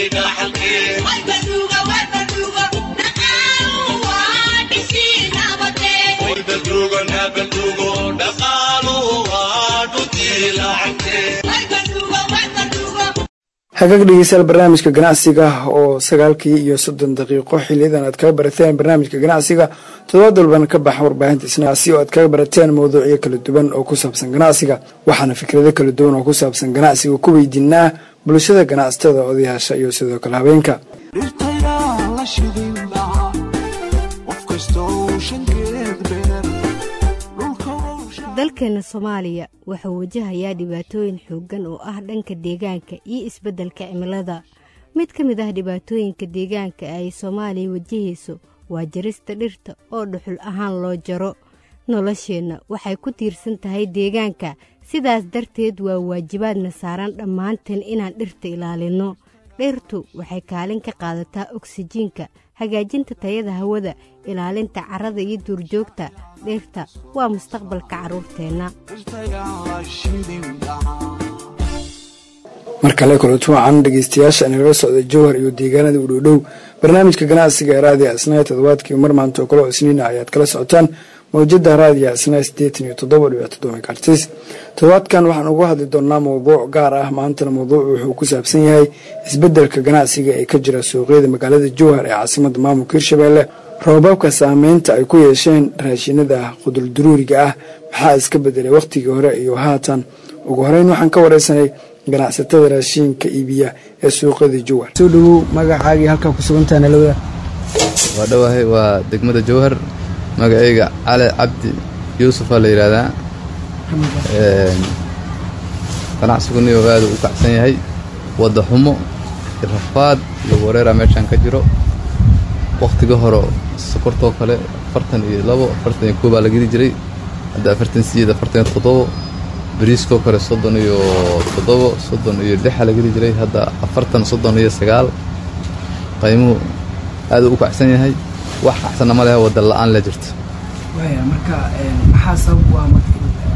hagaag dhegeystayaal barnaamijka ganacsiga oo sagaalkii iyo soddon daqiiqo xiliyadan aad kaga barateen barnaamijka ganacsiga toddobaad walbana ka baxa warbaahinta isnaasi oo aad kaga barateen mawduucyo kala duwan oo ku saabsan ganacsiga waxaana fikrado kala duwan oo ku saabsan ganacsiga ku weydiinaa bulshada ganacsatada odayaasha iyo sidoo kale habeenka dalkeena soomaaliya wuxuu wajahayaa dhibaatooyin xooggan oo ah dhanka deegaanka iyo isbeddelka cimilada mid ka mid ah dhibaatooyinka deegaanka ay soomaaliya wajahayso waa jarista dhirta oo dhuxul ahaan loo jaro nolosheenna waxay ku tiirsan tahay deegaanka sidaas darteed waa waajibaadna saaran dhammaanteen inaan dhirta ilaalinno dhirtu waxay kaalin ka qaadataa oksijiinka hagaajinta tayada hawada ilaalinta carrada iyo duurjoogta dhirta waa mustaqbalka carruurteenna mar kale kulanti wacan dhegeystayaasha inagala socda jowhar iyo deegaanada u dhowdhow barnaamijka ganacsiga ee raadiya asnaa toddobaadkii mar maanta oo kale isniina ayaad kala socotaan mawjada raadiya asnaa siddeetan iyo toddoba dhibic toddoba megaartis toddobaadkan waxaan uga hadli doonaa mowduuc gaar ah maantana mawduucu wuxuu ku saabsan yahay isbeddelka ganacsiga ee ka jira suuqyada magaalada jowhar ee caasimada maamulka hirshabeelle roobabka saameynta ay ku yeesheen raashinada qudulduruuriga ah maxaa iska bedelay wakhtigii hore iyo haatan ugu horeyn waxaan ka wareysanay ganacsatada raashiinka iibiya ee suuqyada jowhar soo dhawow magacaagii halkaa ku sugantaha nalawada waa dhowahay waa degmada jowhar magacayga cali cabdi yuusufaa la yidhaahdaa ganacsiguniyo aada u kacsan yahay wadda xumo rafaad iyo wareera meeshaan ka jiro wakhtiga hore sokortoo kale afartan iyo labo afartan iyo koobaa la geli jiray hadda afartan sideed afartan iyo toddobo bariiskoo kale soddon iyo toddobo soddon iyo lixa la geli jiray hadda afartan soddon iyo sagaal qaymuhu aada u kacsan yahay wax kacsanna ma lehe wadda la-aan la jirto waaya marka maxaa sabab u ah marka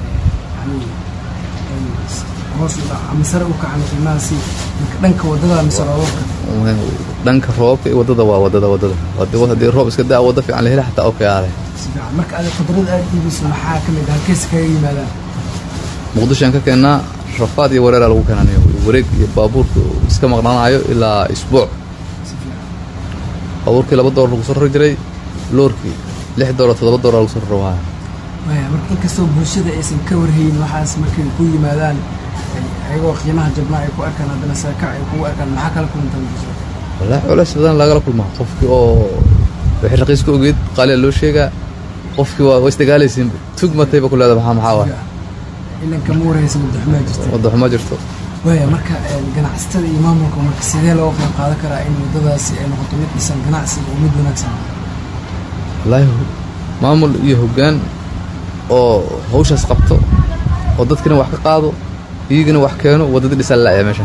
hoos u dhac ama sare u kacan qiimahaasi dhanka waddada mise roobabka dhanka roobabka iyo waddada waa waddada waddada haddii roob iska daa wadda fiican la heli xataa okay aale si fiican marka aad qudrada aad iibiso maxaa ka mid ah halkees kaga yimaadaan muqdishoan ka keennaa rafaad iyo wareeraa lagu keenanayo wareeg iyo baabuurka iska maqnaanayo ilaa isbuuc baabuurkii laba doolar lagu soo rari jiray loorkii lix doolar toddoba doolar lagu soo raro waaya waaya marka inkastoo bulshada aysan ka warhayn waxaas markay ku yimaadaan ayagoo qiimaha jabnaa ay ku arkaan haddana saakac ay kugu arkaan maxaa kala kulantaan bulshada wallaahi culays badan lagala kulmaa qofkii oo wixii raqiis ka ogeed qaaliya loo sheegaa qofkii waa isdagaalaysiinba tug matayba ku leeda maxaa maxaa waay ilanka ma warhaysa waddaxumaa jirta waddaxuma jirto waaya marka ganacsatada iyo maamulka marka sidee looga qayb qaadan karaa in waddadaasi ay noqoto mid dhisan ganacsiga oo mid wanaagsan wallaahi maamul iyo hoggaan oo hawshaas qabto oo dadkina wax ka qaado iyagina wax keeno waddadii dhisan la'ya meeshan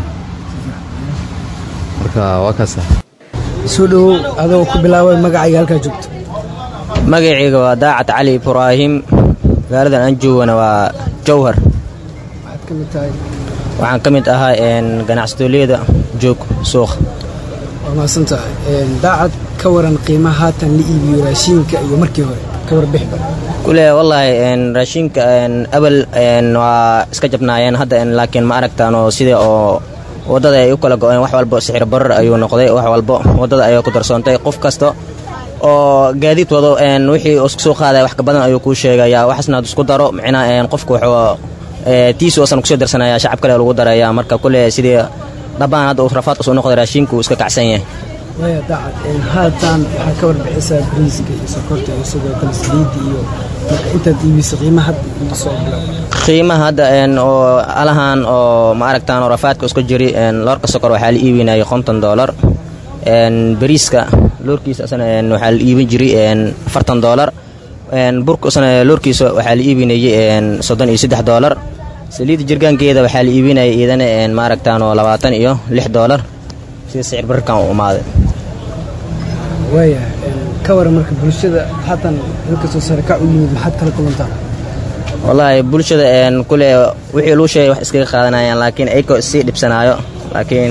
marka waa kaasa soo dhawow adoo ku bilaabay magacayga halkaa joogto magacayga waa daacad cali ibraahim magaaladan aan joogana waa jowhar waxaad ka mid tahay waxaan ka mid ahaa ganacsatooleeda joog suuqa waa mahadsan tahay daacad ka waran qiimaha haatan la iibiyo raashiinka iyo markii hore ka warbixba kule wallaahi raashinka abal waa iska jabnaayeen hadda laakiin ma aragtaanoo sida oo waddada ay u kala go-een wax walba sixir barar ayuu noqday wax walba waddada ayaa ku darsoontay qof kasta oo gaadiid wado wixii isku soo qaadaya wax ka badan ayuu kuu sheegayaa waxaasna ad isku daro micnaa qofka wuxuu tiisu asan kusoo darsanaya shacab kale lagu daraya marka kule sidii dhabbaan hadda uu rafaad usoo noqday raashiinku uu iska kacsan yahay waya daacad haatan waxaa ka warbixisaa bariiska iyo sokorta iyo sidoo kale saliidda iyo marka intaad iibiso qiimaha hadda iibisoo bilow qiimaha hadda oo alahan oo ma aragtaan oo rafaadka isku jiri loorka sokor waxaa la iibinayay konton doolar bariiska loorkiisa asana waxaa la iibin jiray afartan doolar burka asana loorkiisa waxaa la iibinayay soddon iyo saddex doolar saliidda jirgaankeeda waxaa la iibinayay iyadana ma aragtaan oo labaatan iyo lix doolar sida sicir bararkan u umaaday waaya ka waran marka bulshada haatan inkastoo sarakac u yimid maxaad kala kulantaa wallaahi bulshada kule wixii luu sheegay wax iskaga qaadanayaan laakiin ayagoo sii dhibsanaayo laakiin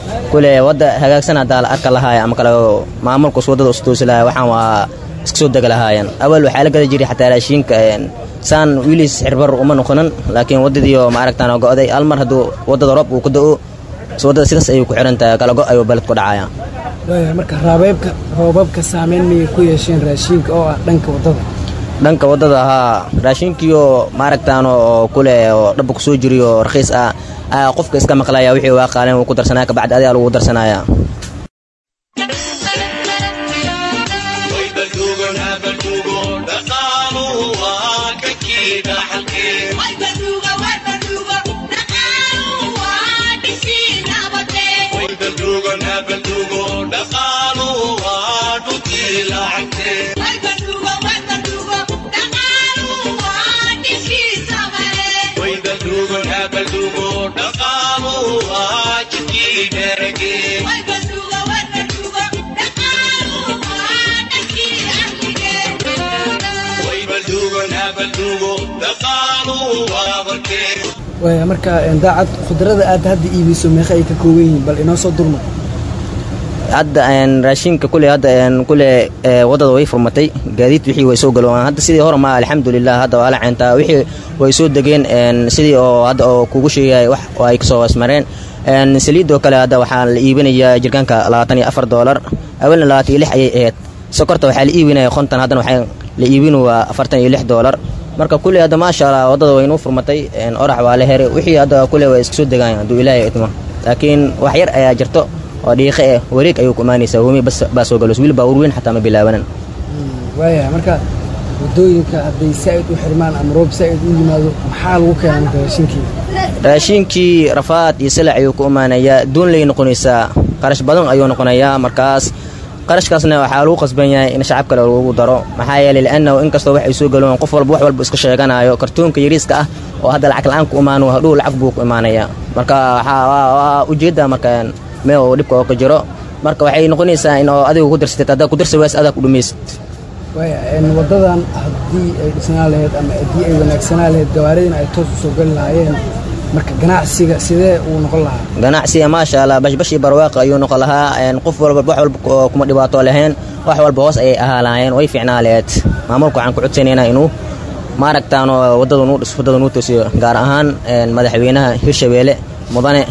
kule wadda hagaagsan haddaa la arka lahaaya ama kale maamulkus waddadaustoosi lahaaya waxaan waa iska soo dega lahaayeen awal waxaa la gada jiray xataa raashiinka saan wiiliis xirbar uma noqonin laakiin waddadiioo maaragtaan go'day hal mar hadduu waddada roob uu ku da'o waddada sidaas ayuu ku xihan tahay kala go' ayuu baled ku dhacaya waaya marka raabeebka roobabka saameyn miyay ku yeesheen raashiinka oo ah dhanka waddada dhanka waddada haa raashinkiioo maaragtaan oo kule oo dhabba ku soo jiriyo rakhiis ah ayaa qofka iska maqlaya wixii waa qaaleen wuu ku darsanaya kabacdi adigaa lagu darsanaya waaya marka daacad khudrada aad hadda iibiso meeqa ay ka kooban yihiin bal inoo soo durma hadda raashinka kule hadda kule waddada way furmatay gaadiid wixii way soo galowaan hadda sidii hore ma alxamdulilah hadda waa la ceentaa wixii way soo degeen sidii oo hadda oo kugu sheegay wax oo ay kasoo wasmareen saliidoo kale hadda waxaa la iibinayaa jirkaanka labaatan iyo afar doolar awalna labaatan iyo lix ayay ahayd sokorta waxaa la iibinaya konton haddana waxaa la iibinu waa afartan iyo lix doolar marka kule hadda maasha allah waddada waynuu furmatay orax waa la heray wixii hadda kule waa iska soo degaan hadduu ilaahay idmo laakiin wax yar ayaa jirto oo dhiiqe eh wareeg ayuu ku imaanaysaa homi baa soo galos wiil baabuur weyn xataa ma bilaabanan waaya marka waddooyinka hadday saa'id u xirmaan ama roob saa'id u yimaado maxaa lagu keenaa marka raashinkii raashinkii rafaad iyo silac ayuu ku imaanayaa doon lay noqonaysaa qarash badan ayuu noqonayaa markaas qarashkaasna waxaa lagu qasban yahay in shacab kale lagu daro maxaa yeelay liannahu inkastoo wax ay soo galoon qof walba wax walba iska sheeganayo kartoonka yariiska ah oo hadda lacag la-aan ku imaano hadhow lacag buu ku imaanayaa marka waa ujeedda marka meel uu dhibka oo ka jiro marka waxay noqonaysaa in oo adigu ku darsatid haddaa ku darsa waas adaa ku dhumaysid waaya waddadan haddii ay dhisnaa lahayd ama haddii ay wanaagsanaa lahayd gawaaridina ay toos u soo gali lahaayeen marka ganacsiga sidee uu noqon lahaa ganacsiga maasha allah bashbash iyo barwaaqa ayuu noqon lahaa qof walba wax walba kuma dhibaato lahayn wax walba hoos ayay ahaa lahaayeen way fiicnaa lahayd maamulka waxaan ku codsanaynaa inuu maaragtaan waddada nuu dhis waddada nuu toosiyo gaar ahaan madaxweynaha hirshabeelle mudane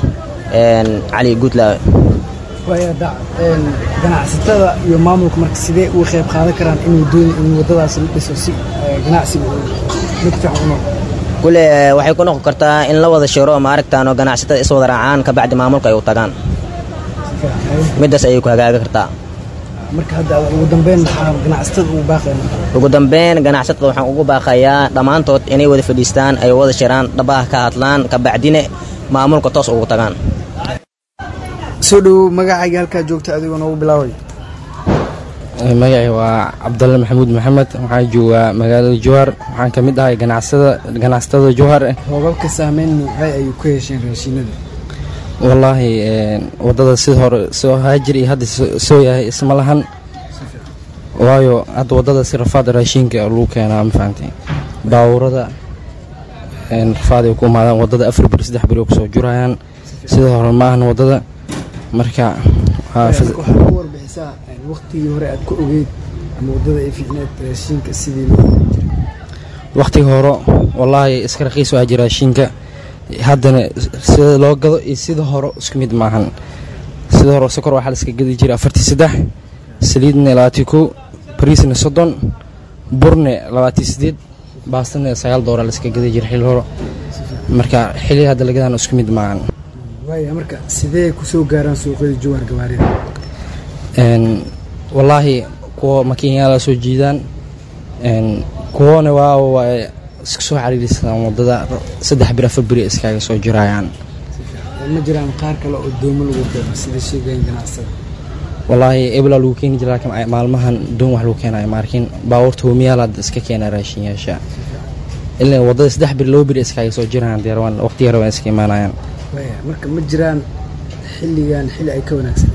cali guutlaawe waaya da ganacsatada iyo maamulka marka sidee uga qayb qaadan karaan inuu dooni in waddadaas la dhiso si ganacsiga uu mid fiican u noqdo kule waxay ku noqon kartaa in la wada shiro maaragtaan oo ganacsatada is wada raacaan kabacdi maamulka ay u tagaan middaas ayay ku hagaagi kartaa marka hadda ugu dambeyn maxaa ganacsatada ugu baaqaya ugu dambeyn ganacsatada waxaan ugu baaqayaa dhammaantood inay wada fadhiistaan ay wada shiraan dhabaha ka hadlaan kabacdine maamulka toos ugu tagaan soo dhowow magacayga halkaa joogta adigoo noogu bilaaway magacii waa cabdalle maxamuud maxamed waxaan joogaa magaalada jowhar waxaan ka mid ahay ganacsatada jowhar roobabka saameyn nuucay ayuu ku hesheen raashinada wallaahi waddada sida hore soo haajir iyo hadda soo yahay isma lahan waayo hadda waddada si rafaada raashinka lagu keenaa ma fahamtay baawurada rafaaday ku imaadaan waddada afar beri saddex beri oo kusoo jurayaan sida hore ma ahan waddada marka waxaa ku warbixisaa waqtigii hore aad ku ogeyd ama waddada ay fiicneed raashinka sidii loo jiray wakhtiga hore wallaahi iska raqiis waa jira raashinka haddana sida loo gado iyo sida hore isku mid maahan sida hore sokor waxaa la iska gadi jiray afartii saddex saliidna labaatii kow bariisna soddon burne labaatii sideed baastana sagaal dooraa la iska gadi jiray xilli hore marka xilli hadda lagadaan isku mid maahan waaya marka sidee kusoo gaaraan suuqyada jowhar gawaarida wallaahi kuwa makiinyaala soo jiidaan kuwana waa waa iska soo cariirisadaan waddada saddex bir afar beri iskaaga soo jirayaan ma jiraan qaar kale oo doomo lagu keeno sida sheegayan ganacsada wallaahi eblaa lagu keeni jira laakiin maalmahan doon wax lagu keenayo maarkiin baabuurta homiyaal hadda iska keena raashinyaasha ilaa waddada saddex beri laba beri iskaaga soo jirayaan deerwan waqti yar waa iska imaanayaan waaya marka ma jiraan xilligan xilli ay ka wanaagsaneen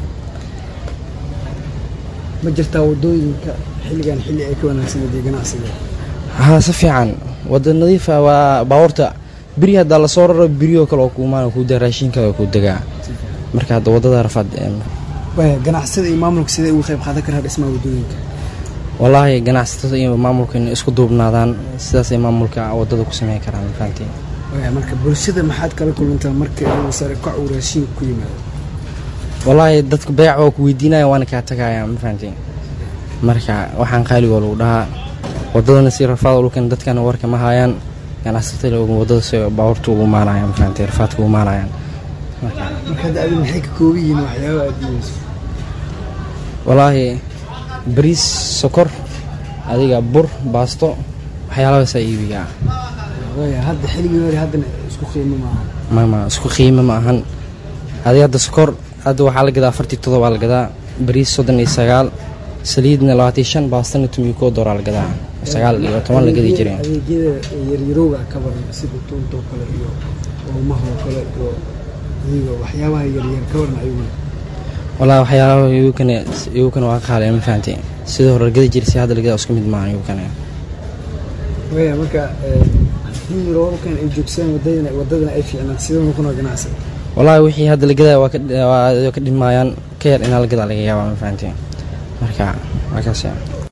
ma jirtaa waddooyinka xilligan xilli ay ka wanaagsaneed iyo ganacsiga haa si fiican wadda nadiifa waa baabuurta beri haddaa lasoo raro berioo kale oo kuumaan kuu da raashinkada oo kuu degaa marka hadda wadada rafaad waaya ganacsada iyo maamulka sidee uga qayb qaadan karaa dhismaha waddooyinka wallaahi ganacsatada iyo maamulka inay isku duubnaadaan sidaasay maamulka wadada ku sameyn karaan mafahantiin waaya marka bulshada maxaad kala kulantaa marka inuu sare kac uu raashinka ku yimaado wallaahi dadka beeca waa ku weydiinaya waana kaa tagayaa mafahantiin marka waxaan qaaligoo lagu dhahaa wadadana si rafaad dhulkan dadkana warka ma hayaan ganacsatada wadada si baabuurta ugu maanayaan mafahantiin rafaadka ugu maanayaan marka hadda adi maxay ka kooban yihiin waxyaaba aad diidayso wallaahi bariis sokor adiga bur baasto waxyaalahaasaa iibigaa waaya hadda xilligii hore haddana isku qiimo maaha mama isku qiimo ma ahan adiga hadda sokor hadda waxaa la gadaa afartii todobaa la gadaa bariis soddon iyo sagaal saliidna labaatan shan baastana tumiyo koo dooraa la gadaa sagaal iyo toban la gadi jireen adeegyada yaryarowga ka baran sida tuuntoo kale iyo oomahoo kale iyo adiga waxyaabaha yaryar ka baran ayaguna wallaahi waxyaalaha iyukana iyukana waa qaale ma fahanti sidii hore la gadi jiray si hadda la gadaa isku mid maahan iyukana waaya marka haddii roobabkan ay joogsaan wadadana wadadana ay fiicnaan sidee noqonaa ganacsiga wallaahi wixii hadda la gadaa waa ka waa ka dhimayaan ka yar inaa la gadaa laga yaabaa ma fahanti marka waa kaas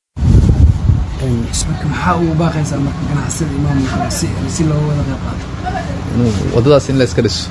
marka maxaa ugu baaqaysaa marka ganacsada iyo maamulka si si looga wada qayb qaato inuu waddadaas in la iska dhiso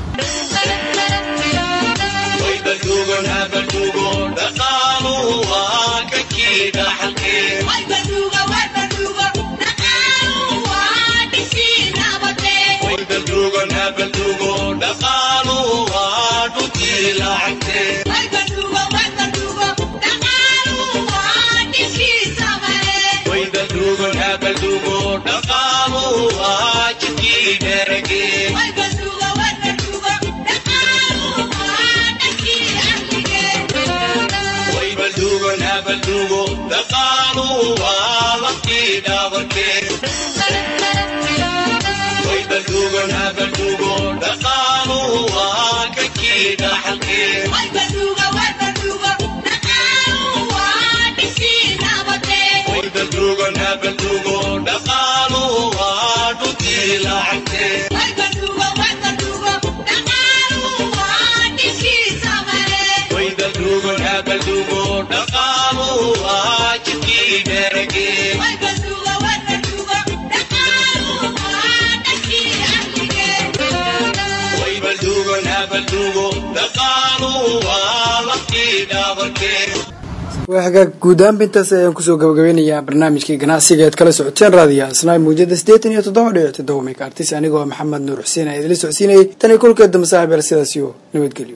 waa hagaag guud ahaanba intaas ayaan kusoo gabagabeynayaa barnaamijkii ganacsiga eed kala socoteen raadiyaha isnaay muujada siddeetan iyo toddoba dhibic toddoba megaartis anigoo maxamed nuur xuseen aa idinla socodsiinayay tan iyo kulkeeda masaaxib el sidaas iyo nabadgelyo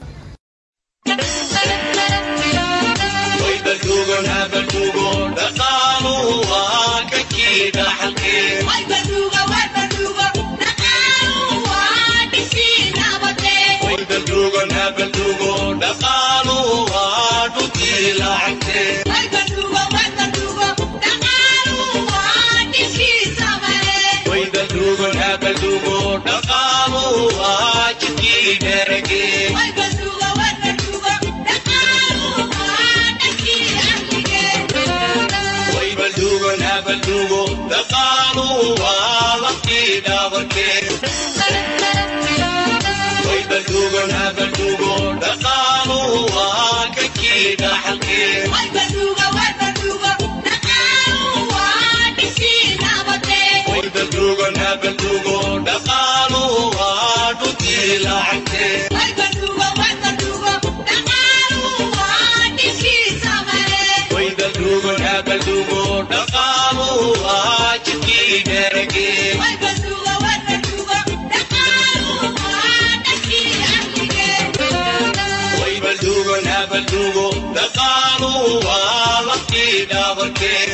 dhaqaalu waa laftii dhaabarkee